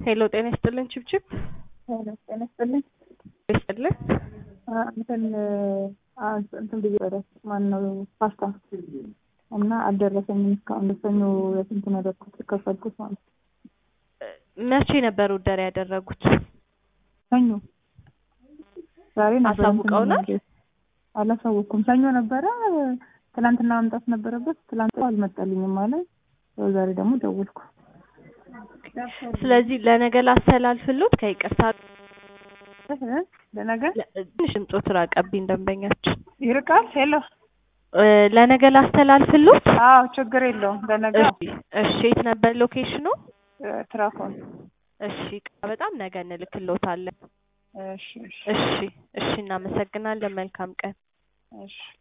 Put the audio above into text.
ሄሎ ጤና ይስጥልን ችብችብ ጤና ይስጥልኝ። ይስጥልን እንትን እንትን ብዬ ወደ ማነው ፓስታ እና አልደረሰኝም እስካሁን ደሰኞ የስንት ነው ያደረኩት የከፈልኩት ማለት ነው። መቼ ነበር ውደር ያደረጉት? ሰኞ ዛሬ ነበር አሳውቀውናል? እንትን አላሳወኩም። ሰኞ ነበረ ትናንትና መምጣት ነበረበት። ትናንት አልመጣልኝም ማለት ያው ዛሬ ደግሞ ደወልኩ። ስለዚህ ለነገ ላስተላልፍሎት ከይቅርታ ለነገ ትንሽ ድምፆት ራቀብኝ ደንበኛችን ይርቃል። ሄሎ እ ለነገ ላስተላልፍሎት አዎ ችግር የለውም። ለነገ እሺ እሺ የት ነበር ሎኬሽኑ ትራኮን እሺ በጣም ነገ እንልክሎታለን እሺ እሺ እሺ እሺ እናመሰግናለን መልካም ቀን እሺ